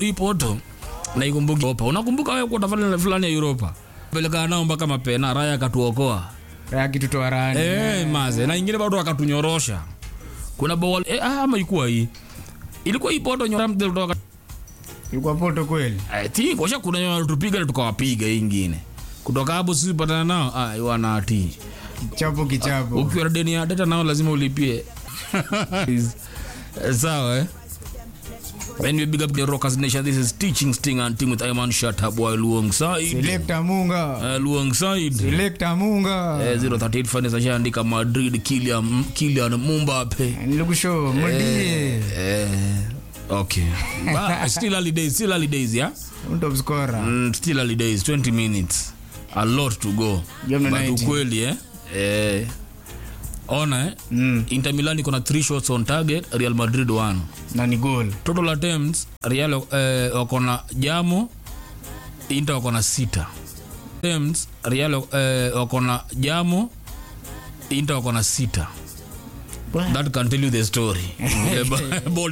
hii poto naikumbuki Europa. Unakumbuka wewe kwa tafadhali fulani ya Europa. Peleka nao mpaka mapena raya akatuokoa. Raya kitutoa rani. Eh, maze na ingine bado akatunyorosha. Kuna bawal eh, ah, ama ilikuwa hii. Ilikuwa hii poto nyora mtel kutoka Ilikuwa poto kweli. I think washa kuna nyora tupiga na tukawapiga hii ingine. Kutoka hapo sisi patana nao ah wana ati. Chapo kichapo. Ukiwa na deni ya data nao lazima ulipie. Eh, Sawa eh. When we big up the Rockers Nation, this is Teaching Sting and Ting with Iman Shatab while alongside Selecta Munga. uh, alongside Selecta Munga. eh, 038 fans ashaandika Madrid Kylian Kylian Mbappe. Nilikushow mudie. Eh, okay. But still early days, still early days, yeah? Top scorer. Mm, still early days, 20 minutes. A lot to go. Game But 90. ukweli eh? Eh, ona eh? Mm. Inter Milan iko na 3 shots on target, Real Madrid 1. Na ni goal. Total attempts, Real eh, wako na jamo, Inter wako na sita. Attempts, Real eh, wako na jamo, Inter wako na sita. That can tell you the story. Eh, ball